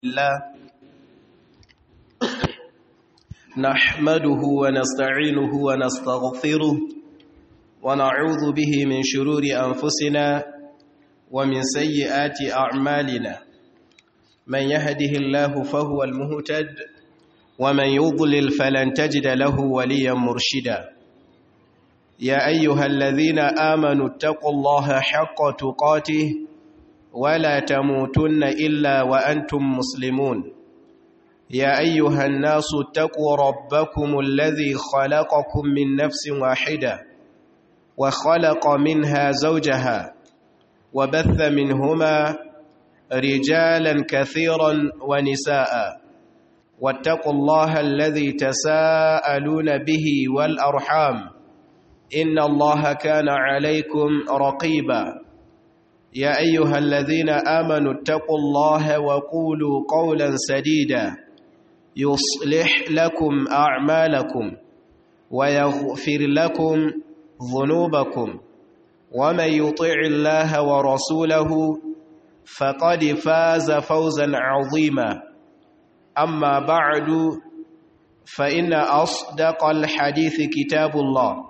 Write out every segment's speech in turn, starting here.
الله نحمده ونستعينه ونستغفره ونعوذ به من شرور أنفسنا ومن سيئات أعمالنا من يهده الله فهو المهتد ومن يضلل فلن تجد له وليا مرشدا يا أيها الذين آمنوا اتقوا الله حق تقاته ولا تموتن إلا وأنتم مسلمون يا أيها الناس اتقوا ربكم الذي خلقكم من نفس واحدة وخلق منها زوجها وبث منهما رجالا كثيرا ونساء واتقوا الله الذي تساءلون به والأرحام إن الله كان عليكم رقيبا يا أيها الذين آمنوا اتقوا الله وقولوا قولا سديدا يصلح لكم أعمالكم ويغفر لكم ذنوبكم ومن يطع الله ورسوله فقد فاز فوزا عظيما أما بعد فإن أصدق الحديث كتاب الله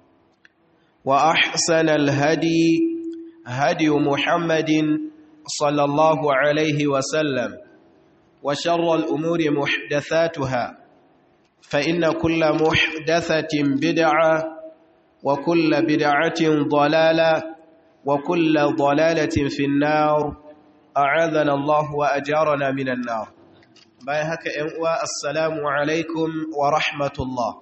وأحسن الهدي هدي محمد صلى الله عليه وسلم وشر الأمور محدثاتها فإن كل محدثة بدعة وكل بدعة ضلالة وكل ضلالة في النار أعاذنا الله وأجارنا من النار بايهك إنواء السلام عليكم ورحمة الله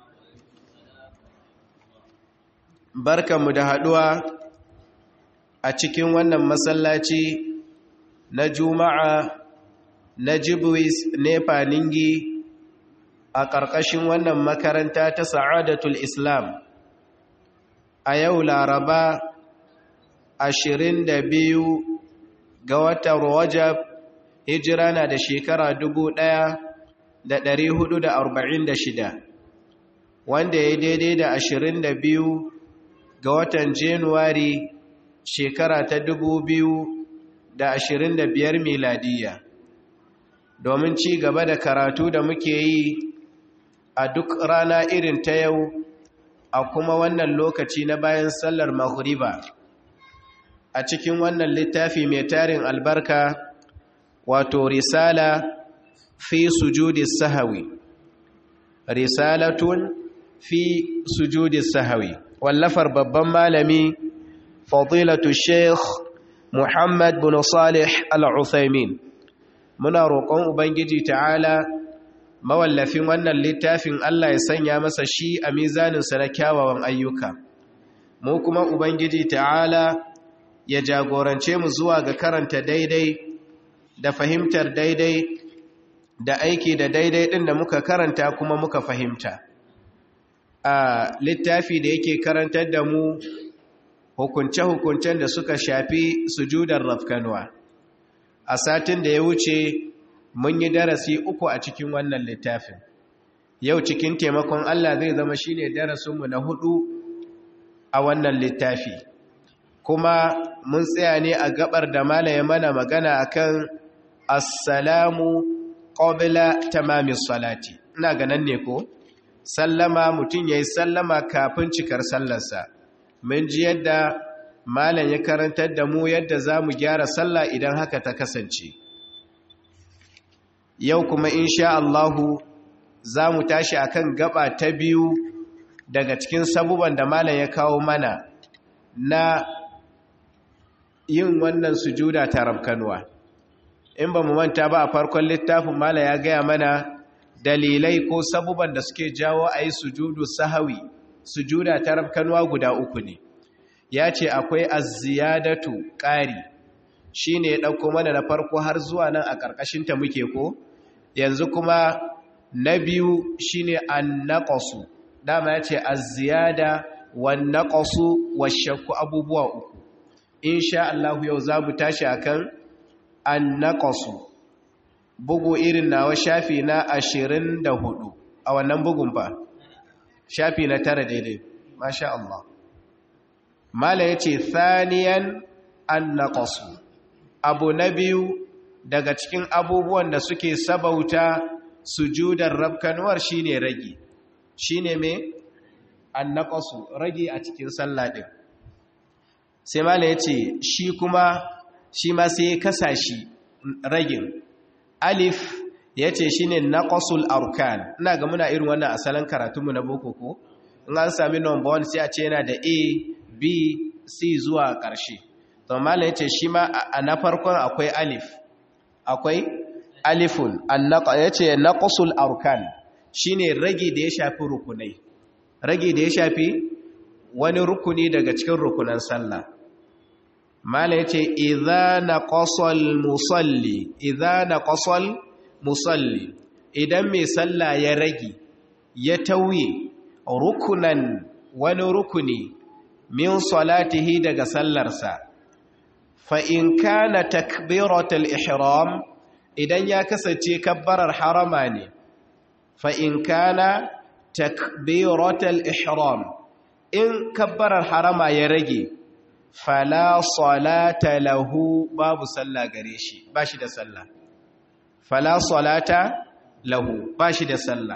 بركة مدهدوة a cikin wannan masallaci na juma'a na jibwis nefa ningi a ƙarƙashin wannan makaranta ta sa'adatul islam a yau laraba 22 ga watan rajab hijira na da shekara 1446 wanda ya daidai da 22 ga watan januwari shekara ta dubu biyu da ashirin da biyar miladiya domin ci gaba da karatu da muke yi a duk rana irin ta yau a kuma wannan lokaci na bayan sallar maghriba a cikin wannan littafi mai tarin albarka wato risala fi sujudi sahawi risalatun fi sujudi sahawi wallafar babban malami فضيلة الشيخ محمد بن صالح العثيمين muna roƙon ubangiji ta'ala mawallafin wannan littafin Allah ya sanya masa shi a mizaninsa na kyawawan ayyuka mu kuma ubangiji ta'ala ya jagorance mu zuwa ga karanta daidai da fahimtar daidai da aiki da daidai ɗin da muka karanta kuma muka fahimta a littafi da yake karantar da mu hukunce-hukuncen da suka shafi sujudar rafkanuwa a satin da ya wuce mun yi darasi uku a cikin wannan littafin yau cikin taimakon Allah zai zama shine darasinmu na hudu a wannan littafi kuma mun tsaya ne a gabar da malaye mana magana akan assalamu qabla tamamis salati ina ganan ne ko sallama mutum yayi sallama kafin cikar sallarsa mun ji yadda malam ya karantar da mu yadda za mu gyara sallah idan haka ta kasance yau kuma insha Allahu za mu tashi akan gaba ta biyu daga cikin sabuban da malam ya kawo mana na yin wannan sujuda ta rabkanuwa in ba mu manta ba a farkon littafin malam ya gaya mana dalilai ko sabuban da suke jawo a yi sujudu sahawi sujuda ta rabkanuwa guda uku ne ya ce akwai aziyadatu ƙari shi ne ya ɗauko mana na farko har zuwa nan a ƙarƙashinta muke ko yanzu kuma na biyu shi ne an naƙasu dama ya ce aziyada wa naƙasu wa shakku abubuwa uku insha Allah yau za mu tashi akan an naƙasu bugu irin nawa shafi na ashirin da hudu a wannan bugun ba shafi na tara daidai masha Allah mala ya ce thaniyan an naƙasu abu na biyu daga cikin abubuwan da suke sabauta sujudar rabkanuwar shine ragi shine me annaqasu ragi a cikin sallah din sai mala yace shi kuma shi ma sai ya kasa shi ragin alif yace shine naqasul arkan ina ga muna irin wannan asalin karatunmu na boko ko in an sami number 1 sai a ce yana da a b c zuwa ƙarshe to mala yace shi ma a na farkon akwai alif akwai alifun ya ce naqsul arkan shine rage da ya shafi rukunai rage da ya shafi wani rukuni daga cikin rukunan sallah mala yace idza naqasal musalli idza naqasal musalli idan mai sallah ya rage ya tauye rukunan wani rukuni min salatihi daga sallarsa fa in kana takbiratul ihram idan ya kasance kabbarar harama ne fa in kana takbiratul ihram in kabbarar harama ya rage fala salata lahu babu sallah gare shi bashi da sallah fala salata lahu bashi da sallah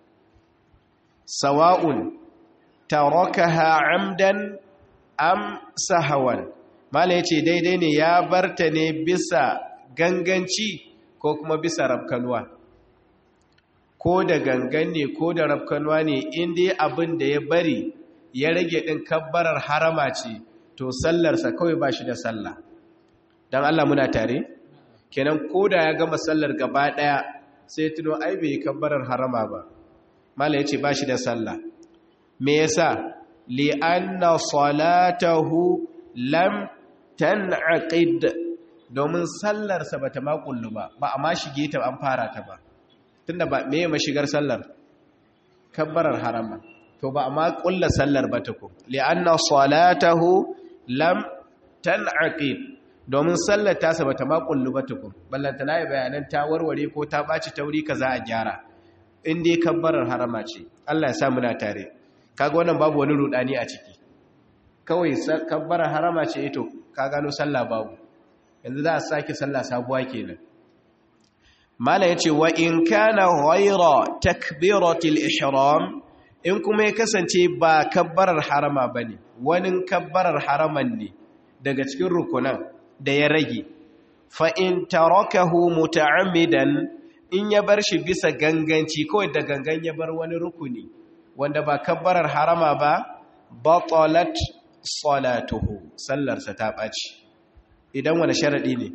sawa'un tarakaha amdan am sahawan mala yace daidai ne ya barta ne bisa ganganci ko kuma bisa rafkanuwa ko da gangan ne ko da rafkanuwa ne inda abin da ya bari ya rage ɗin kabbarar harama ce to sallarsa kawai ba shi da sallah don Allah muna tare kenan ko da ya gama sallar gaba ɗaya sai tuno ai bai yi kabbarar harama ba mala ya ce ba shi da sallah me yasa li'anna salatahu lam tan'aqid domin sallarsa bata ma kullu ba ba a ma shige ta an fara ta ba tunda ba me ya mashigar sallar kabbarar harama to ba a ma kulla sallar ba ta ku li'anna salatahu lam tan'aqid domin sallar tasa bata ma kullu ba ta ku ballanta nayi bayanan ta warware ko ta baci tauri kaza a gyara in dai kabbarar harama ce Allah ya sa muna tare kaga wannan babu wani rudani a ciki kawai kabbarar harama ce ito ka gano sallah babu yanzu za a sake sallah sabuwa kenan mala yace wa in kana ghayra takbiratil ihram in kuma ya kasance ba kabbarar harama bane wani kabbarar haraman ne daga cikin rukunan da ya rage fa in tarakahu muta'ammidan in ya bar shi bisa ganganci kawai da gangan ya bar wani rukuni wanda ba kabbarar harama ba batalat salatuhu sallarsa ta ɓaci idan wani sharaɗi ne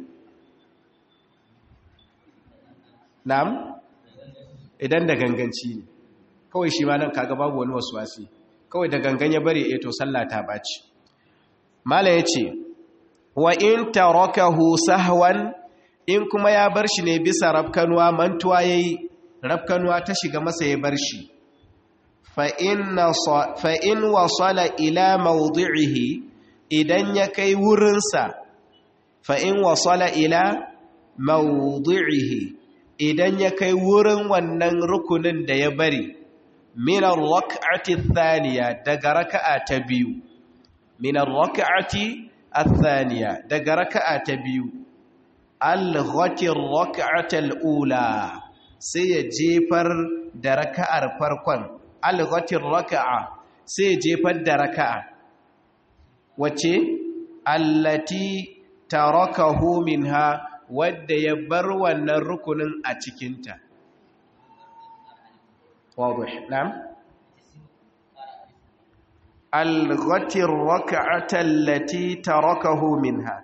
na'am idan da ganganci ne kawai shi ma nan kaga babu wani wasu wasi kawai da gangan ya bari eto sallah ta ɓaci mala ya ce wa in tarakahu sahwan in kuma ya bar shi ne bisa rafkanuwa mantuwa yayi rafkanuwa ta shiga masa ya bar shi fa'in wasala ila maudu'ihi idan ya kai wurinsa fa'in wasala ila maudu'ihi idan ya kai wurin wannan rukunin da ya bari minar raka'ati thaniya daga raka'a ta biyu minar raka'ati thaniya daga raka'a ta biyu al-ghatir raka'atal ula sai ya jefar da raka'ar farkon alghatir raka'a sai jefar da raka'a wace allati tarakahu minha wadda ya bar wannan rukunin a cikinta wadih na'am alghatir raka'ata allati tarakahu minha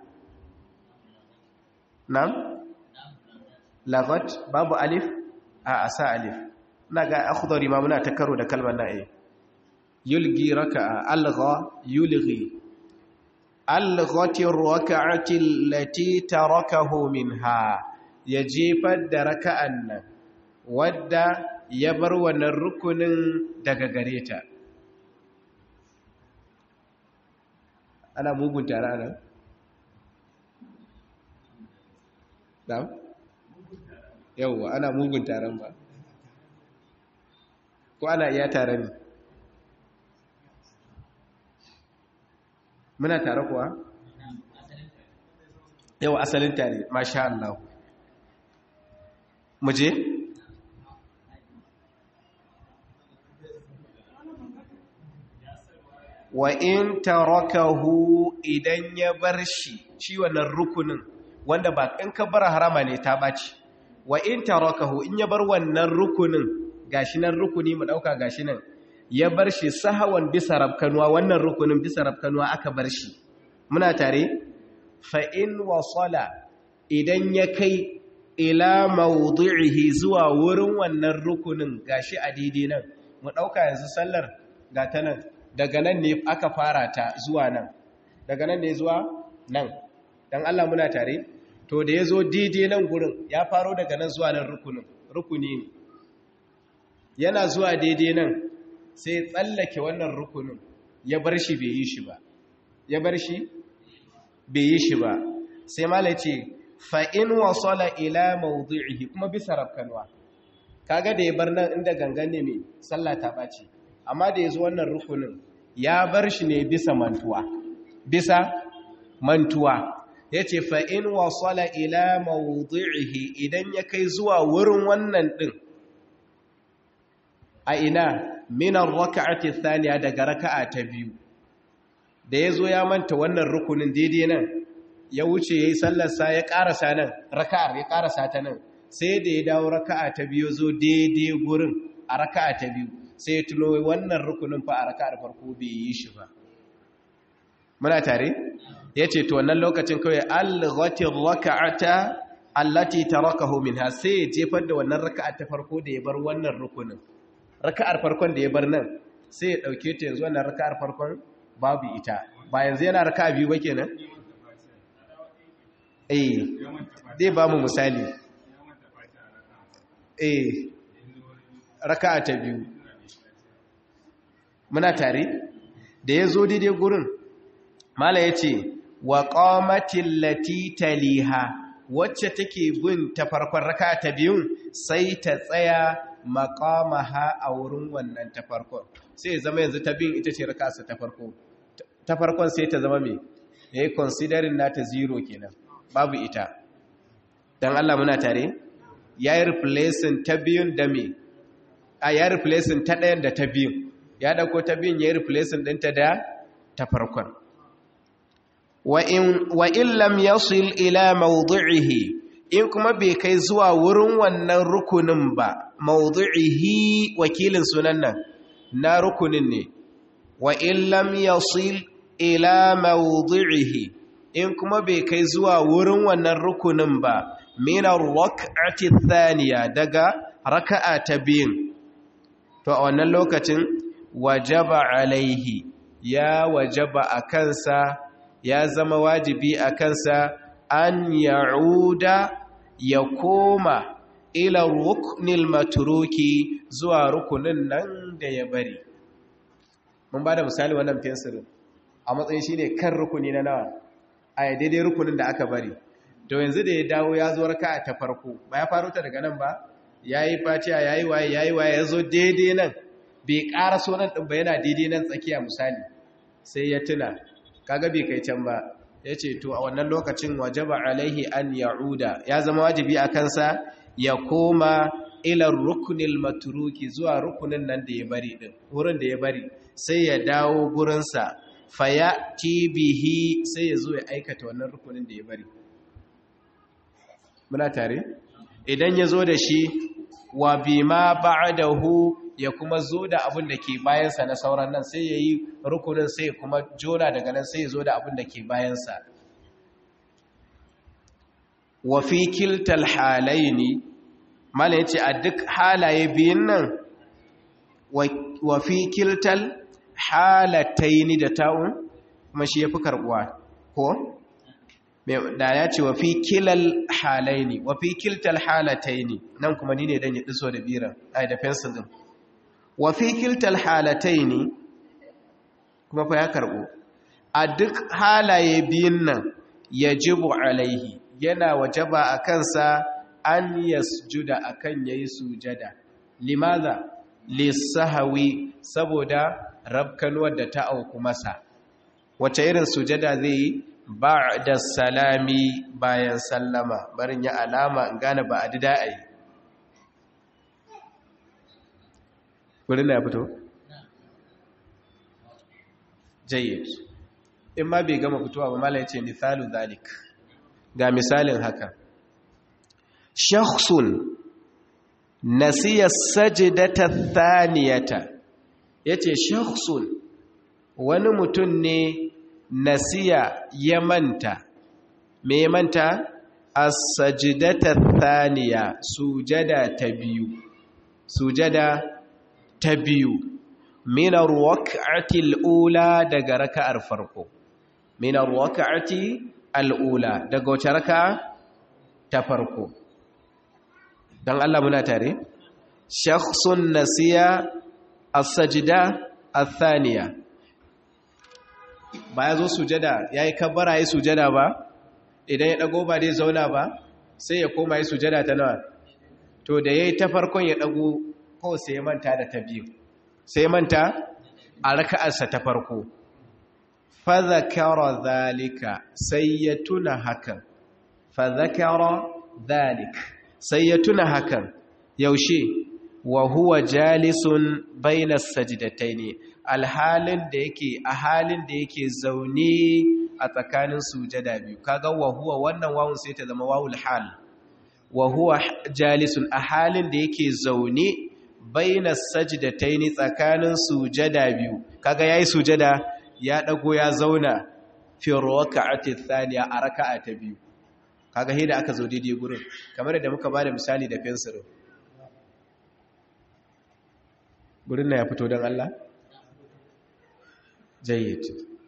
na'am laghat babu alif a asa alif na ga akhdari ma muna ta karo da kalmar na'i yulgi raka'a algha yulghi alghati raka'ati allati tarakahu minha ya jefar da raka'an nan wadda ya bar wannan rukunin daga gare ta ana mugun tare nan na'am yawwa ana mugun taron ba ko ana iya tare ne muna tare kuwa yau asalin tare masha Allah muje wa in tarakahu idan ya bar shi shi wannan rukunin wanda ba in ka bar harama ne ta baci wa in tarakahu in ya bar wannan rukunin gashi nan rukuni mu dauka gashi nan ya bar shi sahawan bisa rabkanuwa wannan rukunin bisa rabkanuwa aka bar shi muna tare fa in wasala idan ya kai ila mawdu'ihi zuwa wurin wannan rukunin gashi a daidai nan mu dauka yanzu sallar ga ta nan daga nan ne aka fara ta zuwa nan daga nan ne zuwa nan dan Allah muna tare to da yazo daidai nan gurin ya faro daga nan zuwa nan rukunin rukuni ne yana zuwa daidai nan sai tsallake wannan rukunin ya bar shi bai yi shi ba ya bar shi bai yi shi ba sai mala ce fa'in wasala ila mawdu'ihi kuma bisa rafkanwa kaga da ya bar nan inda gangan ne mai sallah ta ɓaci amma da ya zo wannan rukunin ya bar shi ne bisa mantuwa bisa mantuwa ya ce fa'in wasala ila mawdu'ihi idan ya kai zuwa wurin wannan ɗin a ina minan raka'ati thaniya daga raka'a ta biyu da ya zo ya manta wannan rukunin daidai nan ya wuce ya yi sallarsa ya ƙarasa nan raka'ar ya ƙarasa ta nan sai da ya dawo raka'a ta biyu zo daidai gurin a raka'a ta biyu sai ya tuno wannan rukunin fa a raka'ar farko bai yi shi ba muna tare ya ce to wannan lokacin kawai alghatin raka'ata allati tarakahu minha sai ya jefar da wannan raka'a ta farko da ya bar wannan rukunin raka'ar farkon da ya bar nan sai ya dauke ta yanzu wannan raka'ar farkon babu ita ba yanzu yana raka'a biyu ba kenan eh zai ba mu misali eh raka'a ta biyu muna tare da ya zo daidai gurin mala ya ce wa ƙamatin latitaliha wacce take bin ta farkon raka ta biyun sai ta tsaya maƙamaha a wurin wannan ta farkon sai zama yanzu ta biyun ita ce rakasa ta farko ta farkon sai ta zama mai ya yi considering nata zero kenan babu ita don Allah muna tare ya yi replacing ta biyun da me a ya replacing ta ɗayan da ta biyun ya ɗauko ta biyun ya yi replacing ɗinta da ta farkon wa in lam yasil ila mawdu'ihi in kuma bai kai zuwa wurin wannan rukunin ba mawdu'ihi wakilin sunan nan na rukunin ne wa in lam yasil ila mawdu'ihi in kuma bai kai zuwa wurin wannan rukunin ba min ar-rak'ati thaniya daga raka'a ta biyun to a wannan lokacin wajaba alaihi ya wajaba a kansa ya zama wajibi a kansa an ya'uda ya koma ila ruknil maturuki zuwa rukunin nan da ya bari mun ba da misali wannan fensirin a matsayin shi ne kan rukuni na nawa a daidai rukunin da aka bari to yanzu da ya dawo ya zo raka ta farko ba ya faru ta daga nan ba ya yi fatiya ya yi waye ya yi waye ya zo daidai nan bai ƙara so nan ɗin ba yana daidai nan tsakiya misali sai ya tuna kaga bai kai can ba ya ce to a wannan lokacin wajaba alaihi an ya'uda ya zama wajibi a kansa ya koma ilar rukunil maturuki zuwa rukunin nan da ya bari din wurin da ya bari sai ya dawo gurinsa faya bihi sai ya zo ya aikata wannan rukunin da ya bari muna tare idan ya zo da shi wa bima ba'dahu ya kuma zo da abin da ke bayansa na sauran nan sai ya yi rukunin sai kuma jona daga nan sai ya zo da abin da ke bayansa wafi kiltal halaye ne mala ya ce a duk halaye biyun nan wafi kiltal halatai ni da ta'un kuma shi ya fi karbuwa ko? da ya ce wafi kilal halaye ne wafi kiltal halatai ne nan kuma ni ne don ya ɗiso da biran a da fensil ɗin wafi kiltal halatai ne kuma fa ya karɓo a duk halaye biyun nan ya jibu alaihi yana wajaba a kansa an yasjuda a kan ya yi sujada limaza lissahawi saboda rabkanuwar da ta auku masa wace irin sujada zai yi ba da salami bayan sallama barin ya alama in gane ba a dida a yi wurin na ya fito jayyid in ma bai gama fitowa ba mala ya ce misalu zalik ga misalin haka shakhsun nasiya sajidata thaniyata yace shakhsun wani mutum ne nasiya ya manta me manta as-sajdata thaniya sujada ta biyu sujada ta biyu min ar-rak'ati al-ula daga raka'ar farko min ar-rak'ati al-ula daga wace raka'a ta farko dan Allah muna tare shakhsun nasiya as-sajda ath-thaniya ba ya zo sujada ya yi kabbara ya yi sujada ba idan ya ɗago ba dai zauna ba sai ya koma ya sujada ta nawa to da ya yi ta farkon ya ɗago ko sai ya manta da ta biyu sai ya manta a raka'arsa ta farko fazakara zalika sai ya tuna hakan fazakara zalik sai ya tuna hakan yaushe wa huwa jalisun bainas sajdataini alhalin da yake a halin da yake zaune a tsakanin sujada biyu kaga wa huwa wannan wawun sai ta zama wawul hal wa huwa jalisun a halin da yake zaune bainas sajdataini tsakanin sujada biyu kaga yayi sujada ya dago ya zauna fi raka'ati thaniya a raka'a ta biyu kaga hida aka zo daidai gurin kamar da muka bada misali da fensirin gurin na ya fito don Allah jayyid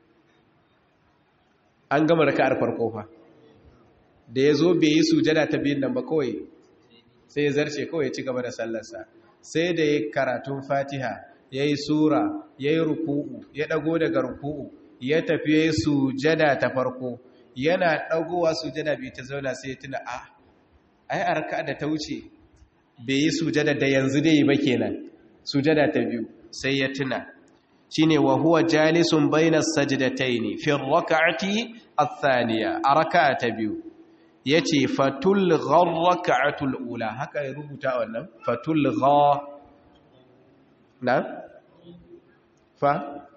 an gama raka'ar farko fa da ya zo bai yi sujada ta biyun nan ba kawai sai ya zarce kawai ya ci gaba da sallarsa sai da ya karatun fatiha ya yi sura ya yi ruku'u ya ɗago daga ruku'u ya tafi ya yi sujada ta farko yana ɗagowa sujada bai ta zauna sai ya tuna a ai a raka da ta wuce bai yi sujada da yanzu dai ba kenan sujada ta biyu sai ya tuna shine wa huwa jalisun bainas sajdataini fi rak'ati ath-thaniya a raka'a ta biyu yace fatul gharraka'atul ula haka ya rubuta wannan fatul gha na fa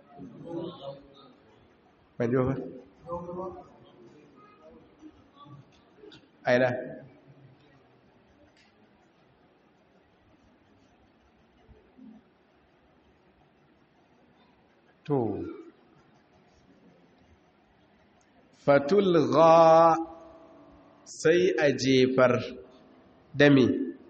banjo fa aina to fatulgha sai a jefar dami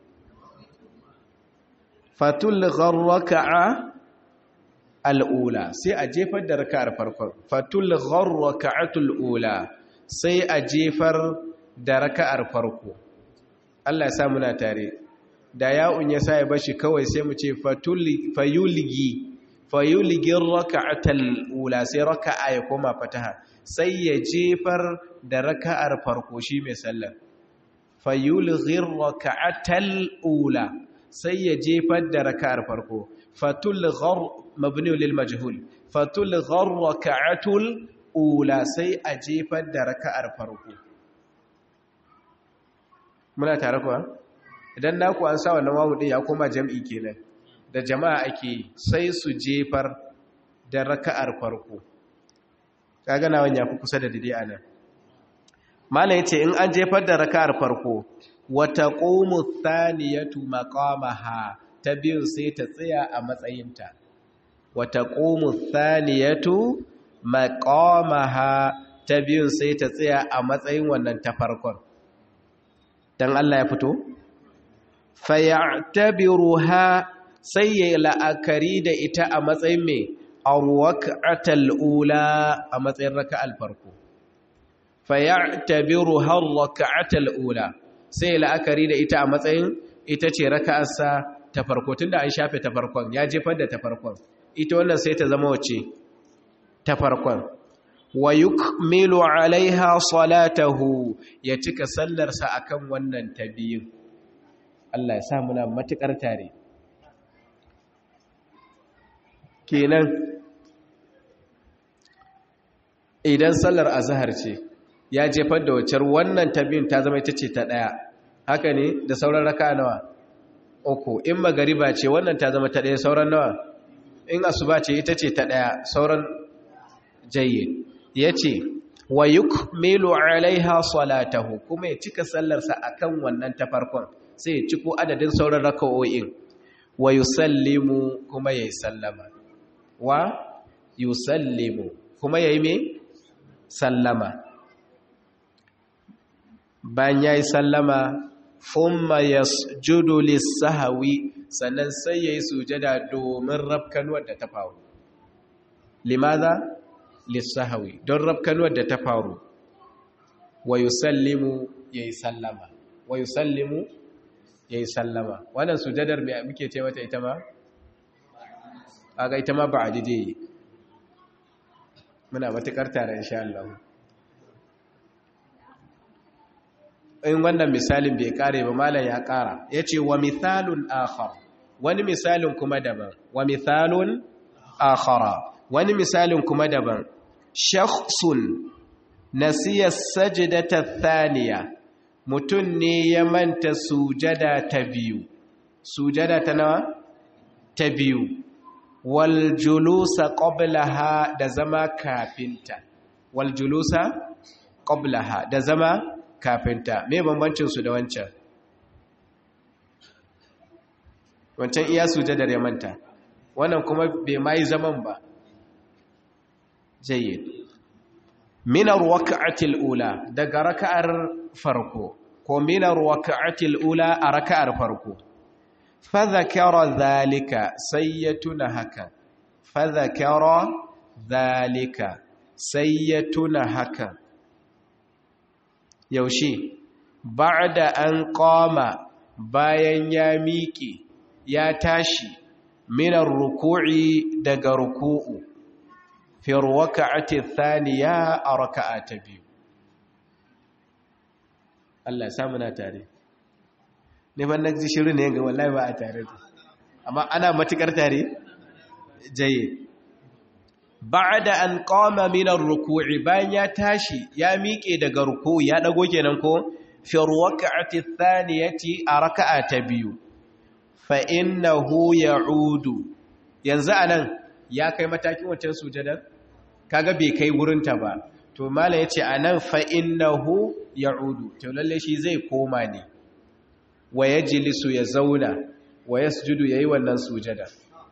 fatulghar raka'a al'ula sai a jefar da raka'ar farkon fatulghar raka'atul ula sai a jefar da raka'ar farko Allah ya sa muna tare da ya'un ya sa ya bashi kawai sai mu ce fayulgi fayuligin raka'atal ula sai raka'a ya koma fataha sai ya jefar da raka'ar farko shi mai sallar fayuligin raka'atal ula sai ya jefar da raka'ar farko fatulghar mabni lil majhul fatulghar raka'atul ula sai a jefar da raka'ar farko muna tare kuwa idan naku an sa wannan wawu din ya koma jam'i kenan da jama'a ake sai su jefar da raka'ar farko kaga nawan ya fi kusa da dide anan malai yace in an jefar da raka'ar farko wa taqumu thaniyatu maqamaha ta biyu sai ta tsaya a matsayinta wa taqumu thaniyatu maqamaha ta biyu sai ta tsaya a matsayin wannan ta farkon dan Allah ya fito fayatabiruha sai ya yi la'akari da ita a matsayin mai arwaka'atal ula a matsayin raka'al farko fayatabiru har raka'atal ula sai ya la'akari da ita a matsayin ita ce raka'arsa ta farko tunda an shafe ta farkon ya jefar da ta farkon ita wannan sai ta zama wace ta farkon wa yukmilu alaiha salatahu ya cika sallarsa akan wannan ta biyun Allah ya sa muna matukar tare kenan idan sallar azhar ce ya jefar da wacar wannan ta biyun ta zama ita ce ta daya haka ne da sauran raka nawa uku in magariba ce wannan ta zama ta ɗaya sauran nawa in asuba ce ita ce ta ɗaya sauran jayyid ya ce wa yukmilu alaiha salatahu kuma ya cika sallarsa akan wannan ta farkon sai ya ciko adadin sauran raka'o'in wa yusallimu kuma yayi sallama wa yusallimu kuma yayi me sallama bayan yayi sallama thumma yasjudu lis-sahwi sannan sai yayi sujada domin rafkanuwar da ta faru limaza lis-sahwi don rafkanuwar da ta faru wa yusallimu yayi sallama wa yusallimu yayi sallama wannan sujadar me muke ce mata ita ma aga ita ma ba dide muna matukar tare insha Allah in wannan misalin bai kare ba malam ya kara yace wa mithalun akhar wani misalin kuma daban wa mithalun akhara wani misalin kuma daban shakhsun nasiya sajdata thaniya mutun ne ya manta sujada ta biyu sujada ta nawa ta biyu wal julusa qablaha da zama kafinta wal julusa qablaha da zama kafinta me bambancin su da wancan wancan iya sujadar ya manta wannan kuma bai mai zaman ba jayyid minar waka'atil ula daga raka'ar farko ko minar waka'atil ula a raka'ar farko fadhakara zalika sai ya tuna haka fadhakara zalika sai ya tuna haka yaushe ba'da an qama bayan ya miƙe ya tashi minar ruku'i daga ruku'u fi raka'ati thaniya a raka'a ta biyu Allah ya samu na tare ne ban naji shirin ne ga wallahi ba a tare amma ana matukar tare jaye ba'da an qama min ar-ruku'i bayan ya tashi ya miƙe daga ruku'u ya dago kenan ko fi raka'ati thaniyati a raka'a ta biyu fa innahu ya'udu yanzu anan ya kai matakin wancan sujadar kaga bai kai wurinta ba to mala yace anan fa innahu ya'udu to lalle shi zai koma ne wa yajlisu ya zauna wa yasjudu yayi wannan sujada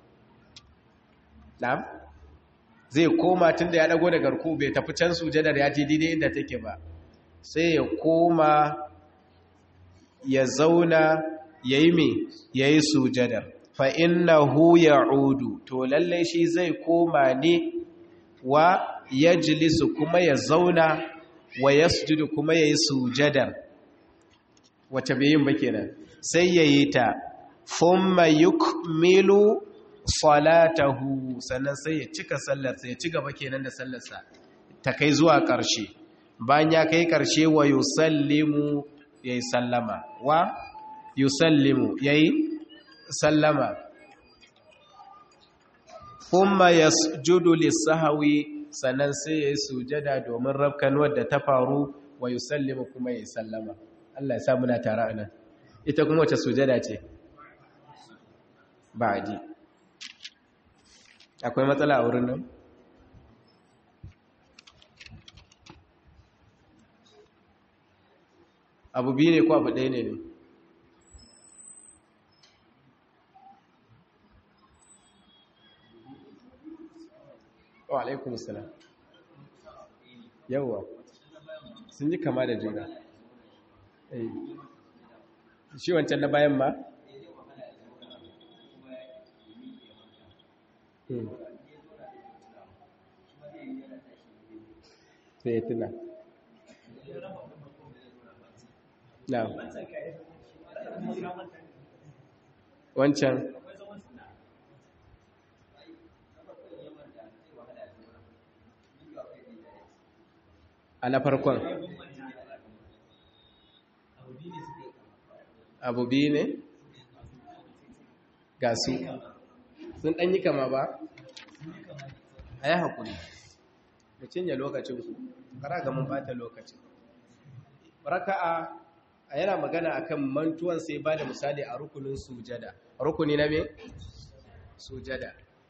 na'am zai koma tunda ya dago daga ruku bai tafi can sujadar ya je daidai inda take ba sai ya koma ya zauna yayi me yayi sujadar fa innahu ya'udu to lalle shi zai koma ne wa yajlisu kuma ya zauna wa yasjudu kuma yayi sujadar wace bai yin ba kenan sai yayi ta thumma yukmilu salatahu sannan sai ya cika sallar sai ya ci gaba kenan da sallarsa ta kai zuwa ƙarshe bayan ya kai ƙarshe wa yusallimu yayi sallama wa yusallimu yayi sallama kuma yasjudu lis-sahwi sannan sai yayi sujada domin rafkanuwar da ta faru wa yusallimu kuma yayi sallama Allah ya sa muna tare anan ita kuma wace sujada ce ba'di akwai matsala a wurin nan abu biyu ne ko abu ɗaya ne ne wa alaikun salam yawwa sun yi kama da juna shi wancan na bayan ma sai ya tuna na wancan a na farkon abu biyu ne ga su sun ɗanyi kama ba a yi haƙuri da cinye lokacinku kara ga mun bata lokacin raka'a a yana magana akan mantuwan sai ba da misali a rukunin sujada rukuni na me sujada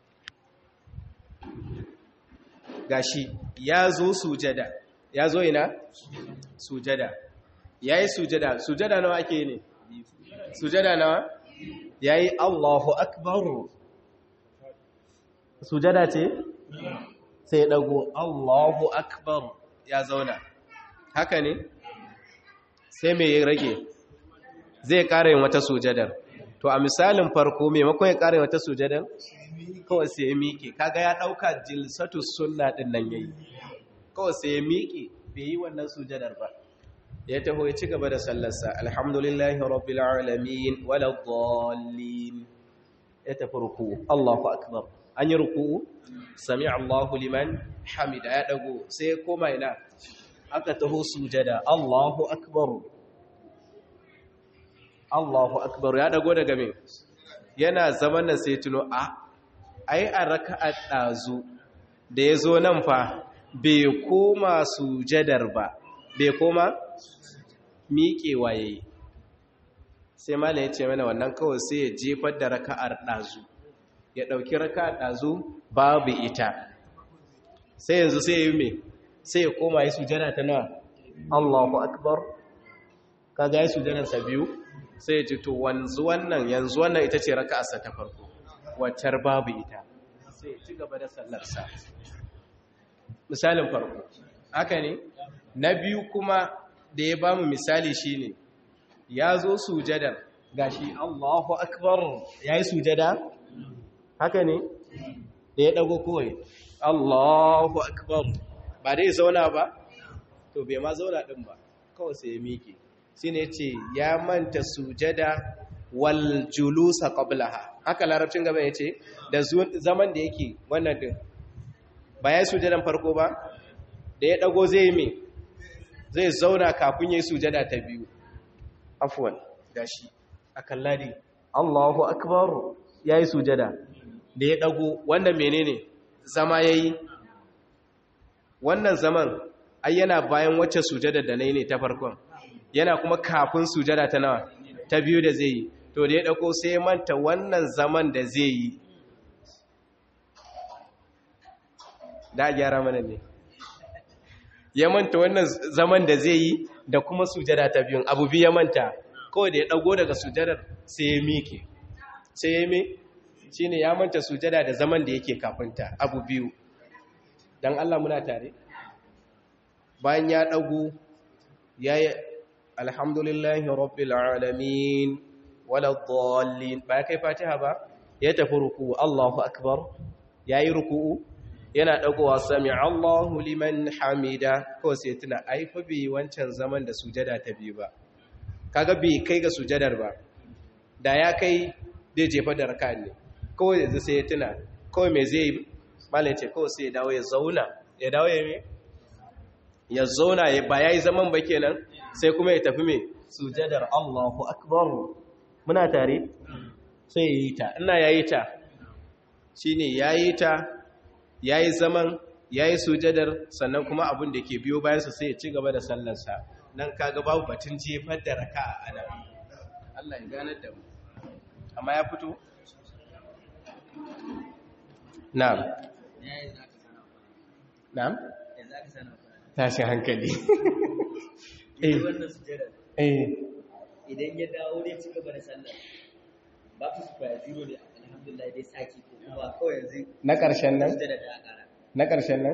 gashi ya zo sujada ya zo ina sujada ya yi sujada sujada nawa ake ne sujada nawa ya yi allahu akbaru sujada ce sai dago allahu akbar ya zauna haka ne sai mai rage zai ƙara yin wata sujadar to a misalin farko maimakon ya ƙara yin wata sujadar kawai sai ya miƙe kaga ya ɗauka jilsatu sunna ɗin nan yayi kawai sai ya miƙe bai yi wannan sujadar ba ya taho ya ci gaba da sallarsa alhamdulillahi rabbil alamin wala dhallin ya tafi ruku'u Allahu akbar an yi ruku'u sami Allahu liman hamida ya dago sai ya koma ina aka taho sujada Allahu akbar Allahu akbar ya dago daga me yana zaman nan sai tuno a ai a raka'a dazu da yazo nan fa bai koma sujadar ba bai koma miƙewa yayi sai malam ya ce mana wannan kawai sai ya jefar da raka'ar dazu ya dauki raka'ar dazu babu ita sai yanzu sai ya yi me sai ya koma yi sujada ta nawa Allahu akbar kaga yi sujadan sa biyu sai ya ce to wanzu wannan yanzu wannan ita ce raka'arsa ta farko waccar babu ita sai ya ci gaba da sallar sa misalin farko haka ne na biyu kuma da ya bamu misali shine ya zo sujadar gashi Allahu akbar yayi sujada haka ne da ya dago kowai Allahu akbar ba dai zauna ba to bai ma zauna din ba kawai sai ya miƙe shine ce ya manta sujada wal julusa qablaha haka larabcin gaba yace da zaman da yake wannan din ba ya sujadan farko ba da ya dago zai me zai zauna kafin yayi sujada ta biyu afwan gashi akalladi Allahu akbar yayi sujada da ya dago wannan menene zama yayi wannan zaman ai yana bayan wacce sujada da nayi ne ta farkon yana kuma kafin sujada ta nawa ta biyu da zai yi to da ya dauko sai manta wannan zaman da zai yi da gyara mana ne ya manta wannan zaman da zai yi da kuma sujada ta biyun abu biyu ya manta kawai da ya dago daga sujadar sai ya miƙe sai ya mi shi ne ya manta sujada da zaman da yake kafinta abu biyu don Allah muna tare bayan ya dago ya yi alhamdulillahi rabbil alamin wala dhallin ba ya kai fatiha ba ya tafi ruku'u Allahu akbar yayi ruku'u yana dagowa sami Allahu liman hamida ko sai tuna ai fa bi wancan zaman da sujada ta biyu ba kaga bai kai ga sujadar ba da ya kai zai jefa da raka ne kawai yanzu sai ya tuna kawai me zai yi malai ce kawai sai ya dawo ya zauna ya dawo ya me ya zauna ya ba yayi zaman ba kenan sai kuma ya tafi me sujadar Allahu akbar muna tare sai ya yi ta ina yayi ta shine yayi ta yayi zaman yayi sujadar sannan kuma abin da ke biyo bayan sa sai ya ci gaba da sallarsa nan kaga babu batun jefar da raka'a ana Allah ya ganar da mu amma ya fito na'am na'am tashi hankali eh eh idan ya dawo ne ci gaba da sallah ba ku su kwaya zero ne alhamdulillah dai saki ko kuma kawai yanzu na ƙarshen nan sujada da ƙara na ƙarshen nan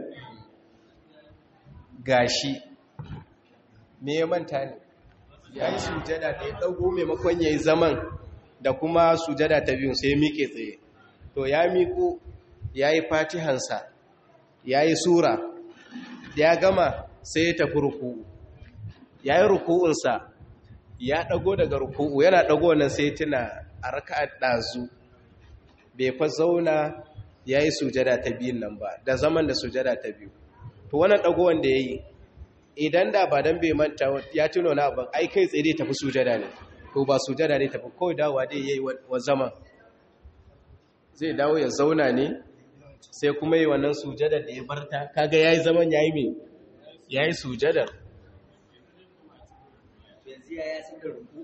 gashi me ya manta ne ya yi sujada da ya ɗago maimakon ya yi zaman da kuma sujada ta biyun sai ya miƙe tsaye to ya miƙo ya yi fatihansa ya yi sura ya gama sai ya tafi ruku'u ya yi ruku'unsa ya ɗago daga ruku'u yana ɗago nan sai tuna a raka'ar ɗazu bai fa zauna ya yi sujada ta biyun nan ba da zaman da sujada ta biyu to wannan ɗagowar da ya yi idan da ba don bai manta ya tuno na abin ai kai tsaye tafi sujada ne to ba sujada ne tafi kawai dawa dai ya yi wa zaman zai dawo ya zauna ne sai kuma yi wannan sujadar da ya barta kaga ya yi zaman ya yi mai ya yi sujadar yanzu tafiya ya san da ruku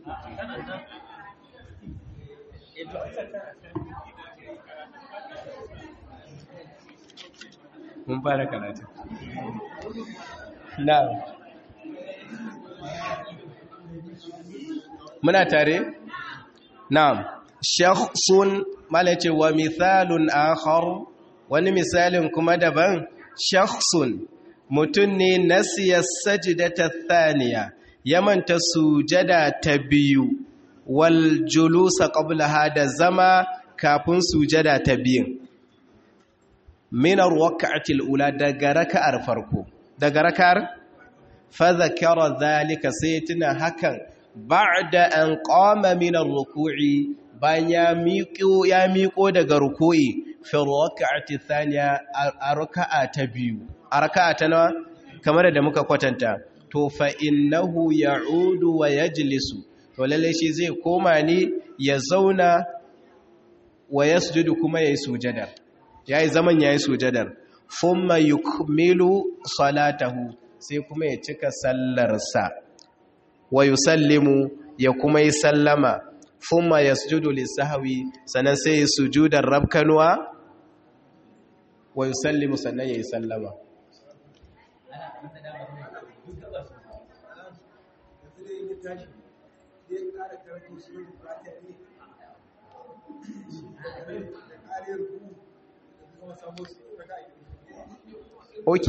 eh to mun fara karatu na'am muna tare na'am shakhsun malace wa mithalun akhar wani misalin kuma daban shakhsun mutun ne nasiya sajdata thaniya yamanta sujada ta biyu wal julusa qablaha da zama kafin sujada ta biyu minar waka'atil ula daga raka'ar farko daga raka'ar fa zakara zalika sai tuna hakan ba'da an qama min ar-ruku'i bayan ya miƙo ya miƙo daga ruku'i fi raka'ati thaniya a raka'a ta biyu a raka'a ta nawa kamar da muka kwatanta to fa innahu ya'udu wa yajlisu to lalle shi zai koma ne ya zauna wa yasjudu kuma yayi sujada yayi zaman yayi sujadar thumma yukmilu salatahu sai kuma ya cika sallarsa wa yusallimu ya kuma yi sallama thumma yasjudu lisahwi sannan sai ya sujudar rabkanwa wa yusallimu sannan ya yi sallama ok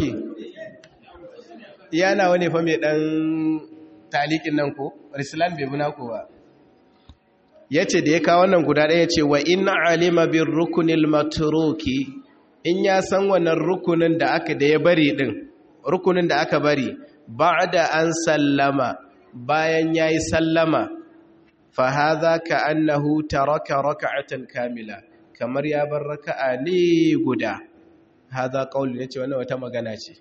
yana wani fa mai dan talikin nan ko rislan bai muna ko ba ya ce da ya kawo wannan guda ɗaya ce wa in alima bin rukunil maturoki in ya san wannan rukunin da aka da ya bari ɗin rukunin da aka bari ba da an sallama bayan ya yi sallama fa haza ka annahu taraka raka'atan kamila kamar ya bar raka'a ne guda haza qauli yace wannan wata magana ce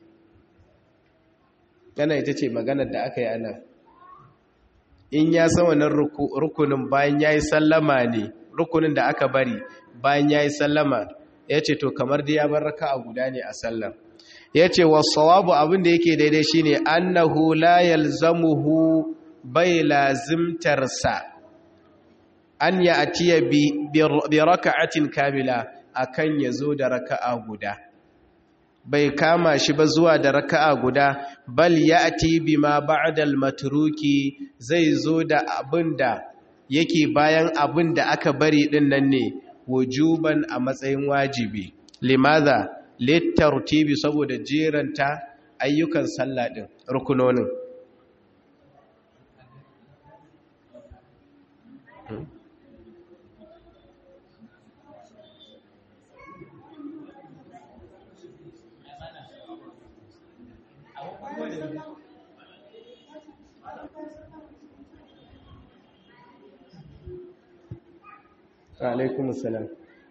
kana ita ce maganar da aka yi ana in ya san wannan rukunin bayan yayi sallama ne rukunin da aka bari bayan yayi sallama yace to kamar da ya bar raka'a guda ne a sallar yace was-sawabu abin da yake daidai shine annahu la yalzamuhu bai lazimtarsa an ya atiya bi raka'atin kamila akan yazo da raka'a guda bai kama shi ba zuwa da raka'a guda bal ya'ti bima ba'da al-matruki zai zo da abinda yake bayan abinda aka bari din nan ne wujuban a matsayin wajibi limadha litartibi saboda jeranta ayyukan sallah din rukunonin alaikum salam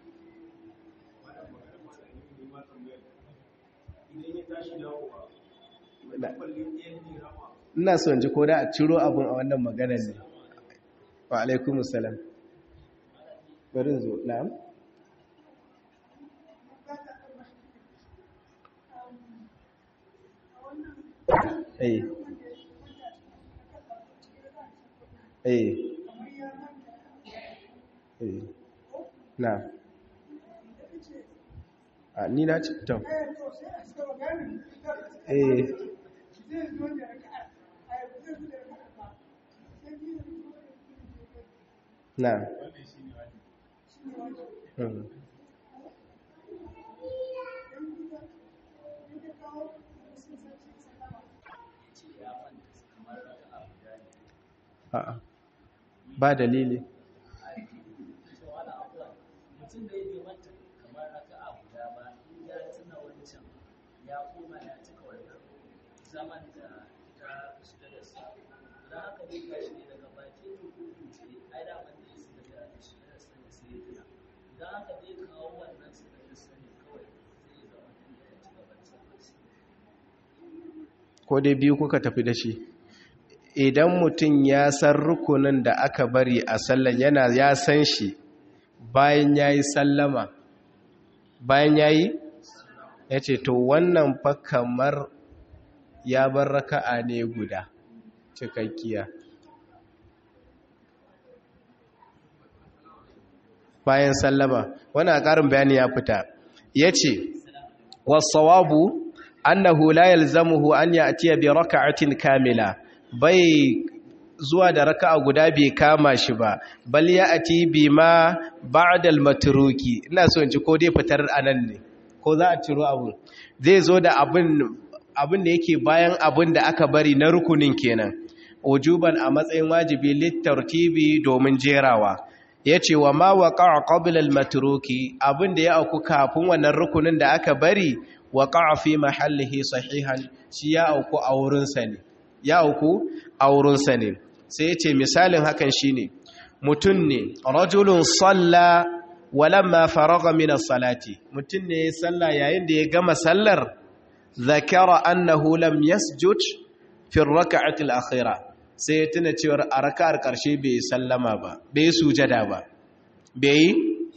ina son ji ko da a ciro abun a wannan maganar ne wa alaikum salam bari zo na'am eh eh eh na a ni na ci to eh na hmm. a'a ba dalili mutum da ya nemanta kamar haka a guda ba in ya tuna wancan ya koma ya cika wannan zaman da ta shiga da su don haka dai ka shi daga baki rubutu ce ai da wanda ya shiga da shiga da sani sai ya tuna don haka dai kawo wannan shiga da sani kawai zai zama da ya ci gaba da sanar ko dai biyu kuka tafi da shi idan mutum ya san rukunin da aka bari a sallan yana ya san shi bayan ya yi sallama bayan ya yi ya ce to wannan fa kamar ya bar raka'a ne guda cikakkiya bayan sallama wannan ƙarin bayani ya fita yace was-sawabu annahu la yalzamuhu an ya'tiya bi raka'atin kamila bai zuwa da raka'a guda bai kama shi ba bal ya'ti bima ba'da al-matruki ina so in ji ko dai fitar anan ne ko za a ciro abu zai zo da abin abin da yake bayan abin da aka bari na rukunin kenan ujuban a matsayin wajibi littartibi domin jerawa yace wa ma waqa'a qabla al-matruki abin da ya auku kafin wannan rukunin da aka bari waqa'a fi mahallihi sahihan shi ya auku a wurin sa ne ya auku a wurin sa ne sai yace misalin hakan shine mutun ne rajulun salla walamma faragha min as-salati mutun ne ya salla yayin da ya gama sallar zakara annahu lam yasjud fi ar-rak'ati al-akhirah sai ya tuna cewar a raka'ar karshe bai sallama ba bai sujada ba bai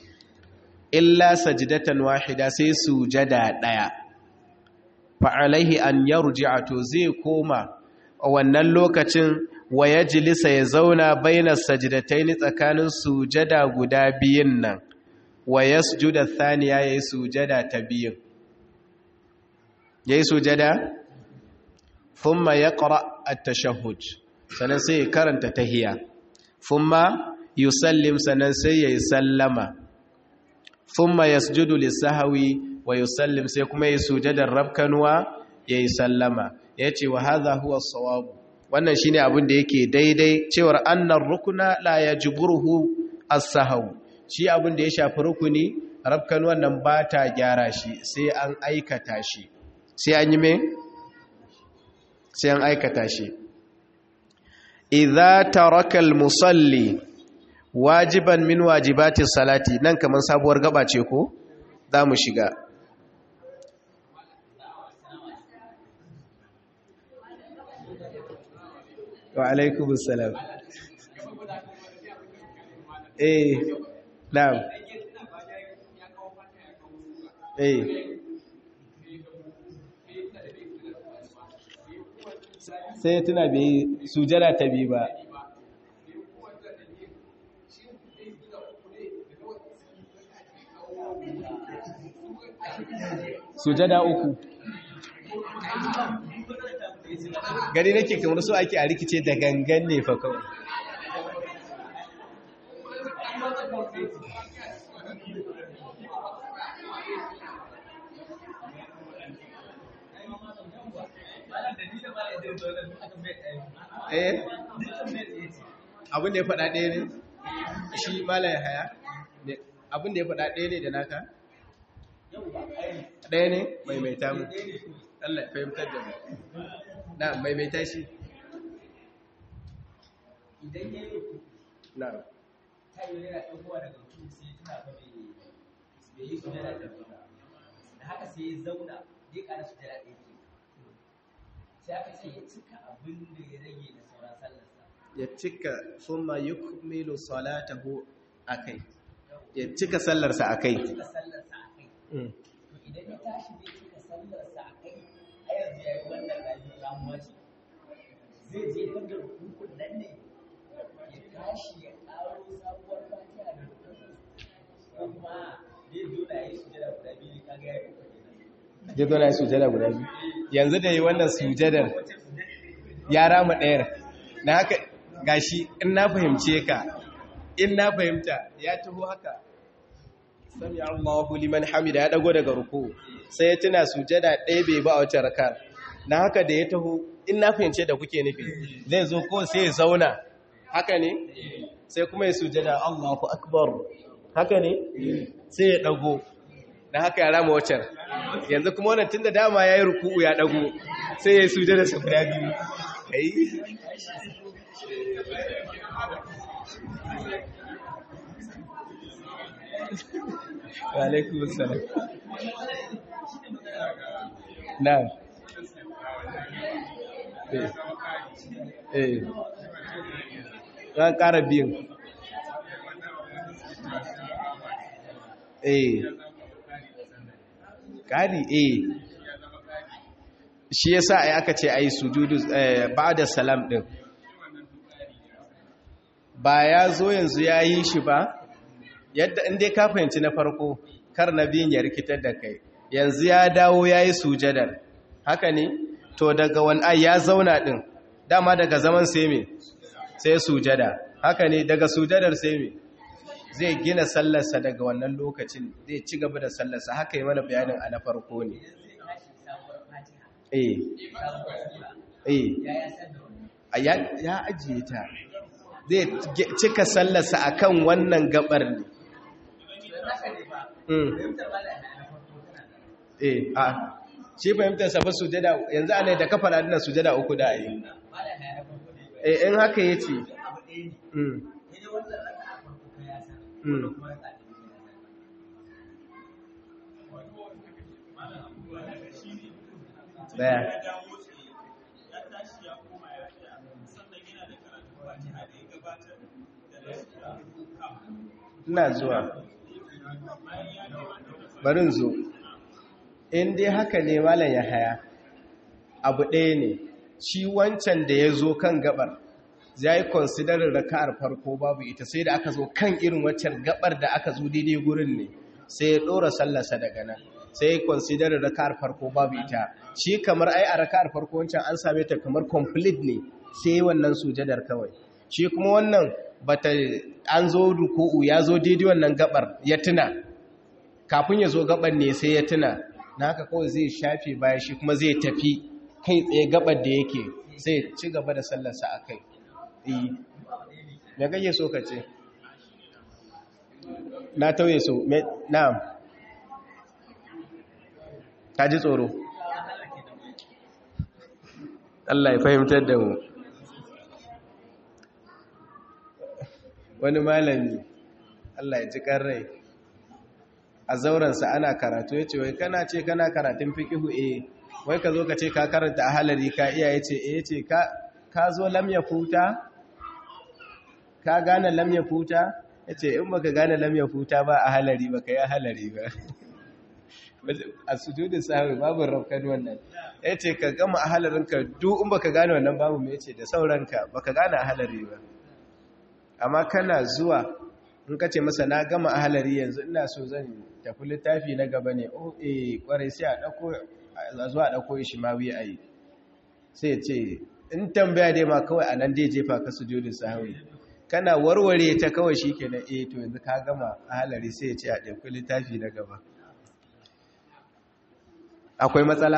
illa sajdatan wahida sai sujada daya fa alaihi an yarji'a to zai koma a wannan lokacin wa yajlisa ya zauna baina sajdataini tsakanin sujada guda biyun nan wa yasjuda thaniya yayi sujada ta biyun yayi sujada thumma yaqra at-tashahhud sanan sai ya karanta tahiyya thumma yusallim sanan sai yayi sallama thumma yasjudu lis-sahwi wa yusallim sai kuma yayi sujadar rabkanwa yayi sallama yace wa hadha huwa as-sawab wannan shine abin da yake daidai cewar annar rukuna la yajburuhu as-sahw shi abin da ya shafi rukuni rabkan wannan ba ta gyara shi sai an aikata shi sai an yi me sai an aikata shi idza taraka al-musalli wajiban min wajibati salati nan kaman sabuwar gaba ce ko za mu shiga wa alaikum salam eh na'am eh sai tuna bai sujada ta bi ba sujada uku gari nake kamar so ake a rikice da gangan ne fa kawai eh abin da ya faɗa ɗaya ne shi malaye haya abin da ya faɗa ɗaya ne da naka ɗaya ne maimaita mu Allah ya fahimtar da mu na maimaita shi idan ya yi na ta yi yana ɗaukowa daga mutum sai tana fa bai bai yi sujada da ba da haka sai ya zauna zai ƙara sujada ɗaya ke sai aka ce ya cika abin da ya rage da sauran sallarsa ya cika summa yukmilu salatahu akai ya cika sallarsa akai cika sallarsa a kai to idan ya tashi zai cika sallarsa a kai a yanzu ya yi wannan rayu ramuwa ce zai je kan da rukun nan ne ya tashi ya ƙaro sabuwar fatiha da rukun ko kuma zai zo da ya yi sujada guda biyu kaga ya yi rukun kenan je zo na yi sujada guda biyu yanzu da yi wannan sujadar ya rama ɗayar na haka gashi in na fahimce ka in na fahimta ya taho haka sami Allahu liman hamida ya dago daga ruku sai ya tuna sujada ɗaya bai ba a wacce rakar na haka da ya taho in na fahimce da kuke nufi zai zo ko sai ya zauna haka ne sai kuma ya sujada Allahu akbar haka ne sai ya dago na haka ya rama wacce yanzu kuma wannan tunda dama yayi ruku'u ya dago sai ya yi sujada sa guda biyu kai wa alaikum assalam na'am eh eh ran ƙara biyun eh ƙari eh shi yasa ai aka ce ai sujudu ba'da salam din ba ya zo yanzu ya yi shi ba yadda in dai ka fahimci na farko kar na biyun ya rikitar da kai yanzu ya dawo ya yi sujadar haka ne to daga wani ai ya zauna ɗin dama daga zaman sai me sai sujada haka ne daga sujadar sai me zai gina sallarsa daga wannan lokacin zai ci gaba da sallarsa haka yi mana bayanin a na farko ne eh eh ya ajiye ta zai cika sallarsa akan wannan gabar ne eh a shi fahimtar sa fa sujada yanzu ana da kafa da sujada uku da ayi eh in haka yace mm mm daya ina zuwa barin zo in dai haka ne malam ya haya abu ɗaya ne shi wancan da ya zo kan gabar ya yi konsidarin raka'ar farko babu ita sai da aka zo kan irin waccan gabar da aka zo daidai gurin ne sai ya ɗora sallarsa daga nan sai ya konsidarin raka'ar farko babu ita shi kamar ai a raka'ar farko wancan an same ta kamar complete ne sai wannan sujadar kawai shi kuma wannan bata an zo ruku'u ya zo daidai wannan gabar ya tuna kafin ya zo gabar ne sai ya tuna na haka kawai zai shafe baya shi kuma zai tafi kai tsaye gabar da yake sai ci gaba da sallarsa a kai iyi me kake so ka ce na tauye so na'am ka ji tsoro Allah ya fahimtar da mu wani malami Allah ya ji rai a zauransa ana karatu ya ce wai kana ce kana karatun fikihu eh wai ka zo ka ce ka karanta a halari ka iya ya ce eh ce ka zo lamya futa ka gane lamya futa ya ce in baka gane lamya futa ba a halari ba ka yi a halari ba a sujudin sahabi babu rafkan wannan ya ce ka gama a halarinka duk in baka gane wannan babu mai ce da sauranka baka gane a halari ba amma kana zuwa in ka ce masa na gama a halari yanzu ina so zan tafi littafi na gaba ne o eh kwarai sai a dauko a zuwa dauko shi ma wi ayi sai ce in tambaya dai ma kawai anan dai jefa ka sujudin sahawi kana warware ta kawai shikenan eh to yanzu ka gama a halari sai ya ce a dauko littafi na gaba akwai matsala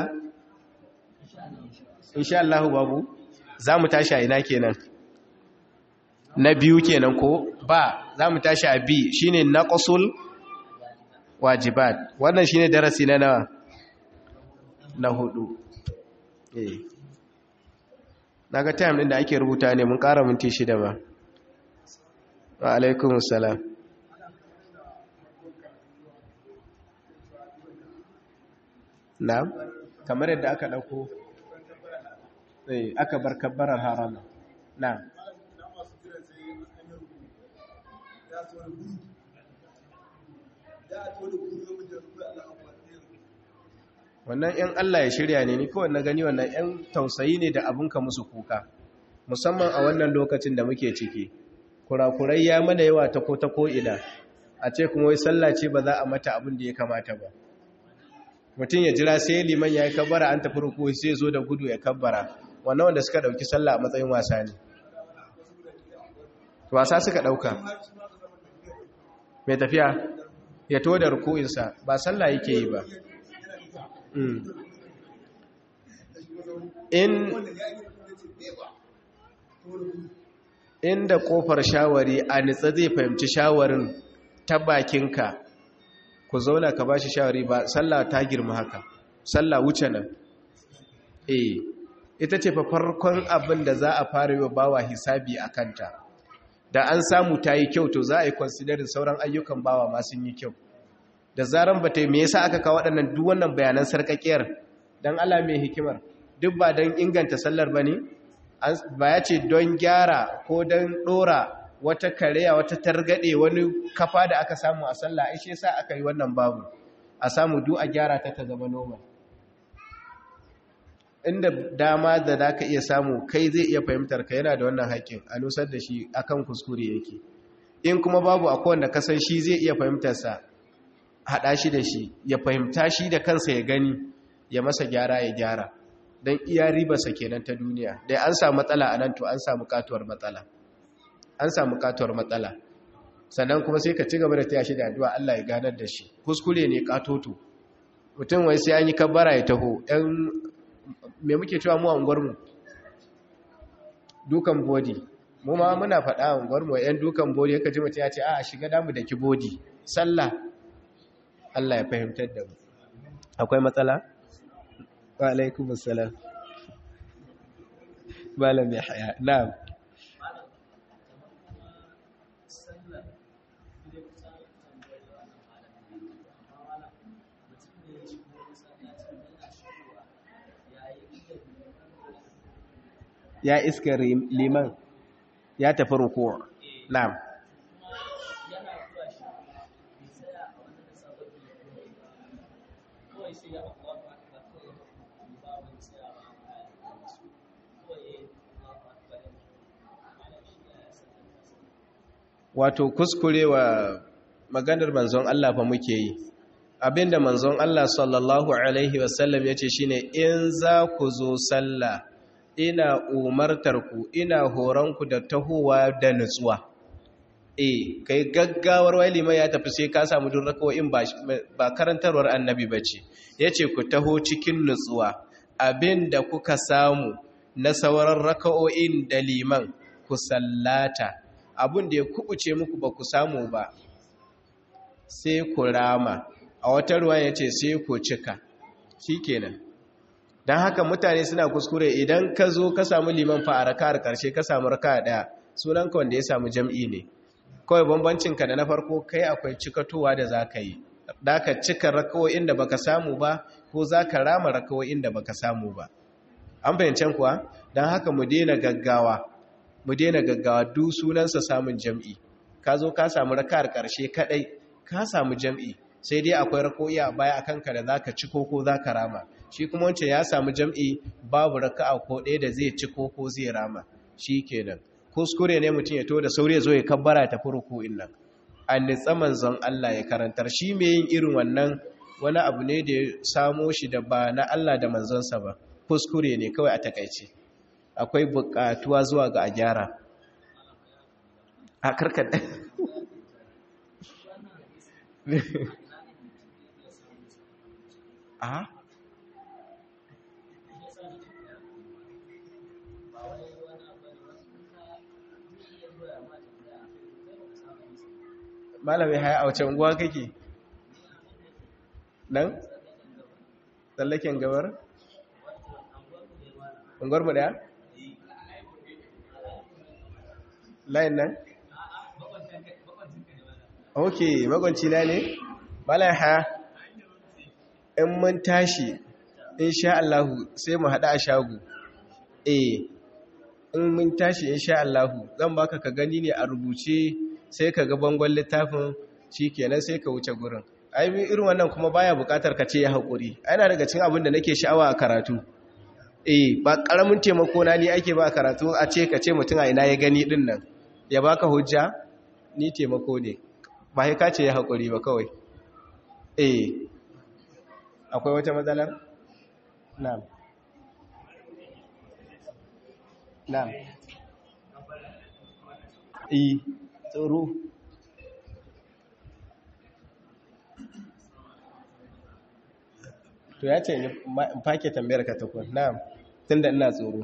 insha Allah babu za mu tashi a ina kenan na biyu kenan ko ba za mu tashi a bi shine naqsul wajibat wannan shine darasi na nawa na hudu eh naga time din da ake rubuta ne mun ƙara minti shida ba wa alaikumus salam na'am kamar yadda aka dauko eh aka bar kabbarar harama na'am wannan ‘yan Allah ya shirya ne ni kawai na gani wannan ‘yan tausayi ne da abinka musu kuka musamman a wannan lokacin da muke ciki kurakurai ya mana yawa ta ko ta ko'ina a ce kuma wai sallah ce ba za a mata abin da ya kamata ba mutum ya jira sai liman ya yi kabbara an tafi ruku sai zo da gudu ya kabbara wannan wanda suka ɗauki sallah a matsayin wasa ne wasa suka ɗauka mai tafiya ya to da ruku'insa ba sallah yake yi ba in inda kofar shawari a nitsa zai fahimci shawarin ta bakinka ku zauna ka bashi shawari ba sallah ta girma haka sallah wuce nan eh ita ce fa farkon abin da za a fara yi wa bawa hisabi a kanta da an samu ta yi kyau to za a yi considerin sauran ayyukan bawa ma sun yi kyau da zaran ba ta yi me yasa aka kawo waɗannan duk wannan bayanan sarƙaƙiyar don Allah mai hikimar duk ba don inganta sallar ba ne ba ya ce don gyara ko don ɗora wata kareya wata targaɗe wani kafa da aka samu a sallah ishe sa aka yi wannan babu a samu duk a gyara ta ta zama normal inda dama da za ka iya samu kai zai iya fahimtar ka yana da wannan haƙƙin a nusar da shi akan kuskure yake in kuma babu akwai wanda kasan shi zai iya fahimtarsa haɗa shi da shi ya fahimta shi da kansa ya gani ya masa gyara ya gyara don iya ribarsa kenan ta duniya dai an samu matsala a nan to an samu katuwar matsala an samu katuwar matsala sannan kuma sai ka ci gaba da taya shi da addu'a Allah ya ganar da shi kuskure ne katoto mutum wai sai an yi kabbara ya taho ɗan me muke cewa mu a unguwarmu dukan bodi mu ma muna faɗa a unguwarmu ‘yan dukan bodi ya kaji mutum ya ce a shiga damu da ki bodi sallah Allah ya fahimtar da mu akwai matsala? wa alaikum assalam malam ya haya na'am ya iska liman ya tafi rukuwa na'am wato kuskurewa maganar manzon Allah fa muke yi abinda manzon Allah sallallahu alaihi wasallam yace shine in za ku zo sallah ina umartar ku ina horon ku da tahowa da nutsuwa eh kai gaggawar wali mai ya tafi sai ka samu dun rakawoyin ba ba karantarwar annabi bace yace ku taho cikin nutsuwa abinda kuka samu na sauran raka'o'in da liman ku sallata abin da ya kubuce muku ba ku samu ba sai ku rama a wata ruwa ya ce sai ku cika shi kenan don haka mutane suna kuskure idan ka zo ka samu liman fa a raka'ar karshe ka samu raka daya sunanka wanda ya samu jam'i ne kawai bambancinka da na farko kai akwai cikatowa da za ka yi da ka cika rakawoyin da baka samu ba ko za ka rama rakawoyin da baka samu ba an fahimcen kuwa don haka mu daina gaggawa mu daina gaggawa duk sunansa samun jam'i ka zo ka samu raka'ar ƙarshe kaɗai ka samu jam'i sai dai akwai rako'i a baya akan ka da zaka ci ko za ka rama shi kuma wance ya samu jam'i babu raka'a ko ɗaya da zai ci ko zai rama shi kenan kuskure ne mutum ya to da sauri ya zo ya kabbara ta ruku'in nan an nitsa manzon Allah ya karantar shi mai yin irin wannan wani abu ne da ya samo shi da ba na Allah da manzonsa ba kuskure ne kawai a takaice akwai bukatuwa zuwa ga a gyara a karkar a malami haya a wace unguwa kake nan tsallaken gabar unguwar mu daya layin nan ok magwanci na ne malai ha in mun tashi insha Allahu sai mu haɗa a shagu eh in mun tashi insha Allahu zan baka ka gani ne a rubuce sai ka ga bangon littafin shi kenan sai ka wuce gurin ai irin wannan kuma baya bukatar ka ce ya haƙuri ana daga cin abin da nake sha'awa a karatu eh ba ƙaramin taimako na ni ake ba a karatu a ce ka ce mutum a ina ya gani din nan ya baka hujja ni taimako ne ba sai ka ce ya haƙuri ba kawai eh akwai wata matsalar na'am na'am eh tsoro to ya ce in fake tambayar ka takwas na'am tunda ina tsoro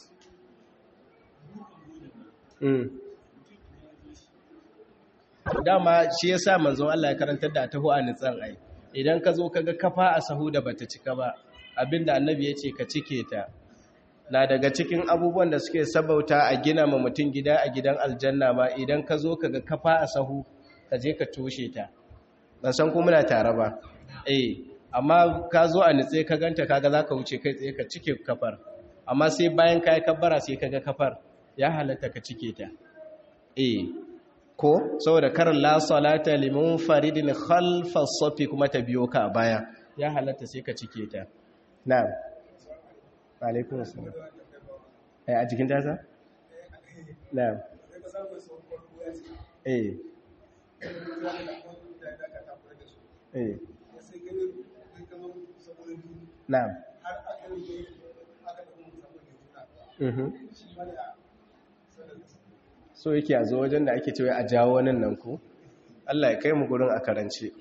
dama shi ya sa manzon Allah ya karantar da taho a nitsan ai idan ka zo kaga kafa a sahu da bata cika ba abinda annabi ya ce ka cike ta na daga cikin abubuwan da suke sabauta a gina ma mutum gida a gidan aljanna ma idan ka zo kaga kafa a sahu ka je ka toshe ta ban san ko muna tare ba eh amma ka zo a nitse ka ganta kaga zaka wuce kai tsaye ka cike kafar amma sai bayan ka yi kabbara sai kaga kafar ya halatta ka cike ta eh ko saboda karin la salata liman faridin khalfa safi kuma ta biyo ka baya ya halatta sai ka cike ta na'am alaikun assalam ai a jikin tasa na'am eh eh na'am mhm so yake a zo wajen da ake cewa a jawo wani nan ku Allah ya kai mu gurin a karance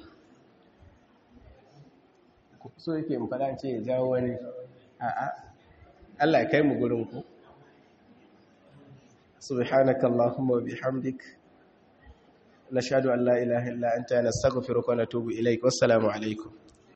so yake in fada ce ya jawo wani a'a Allah ya kai mu gurin ku subhanaka allahumma wa bihamdik nashhadu an la ilaha illa anta nastaghfiruka wa natubu ilaik wassalamu alaikum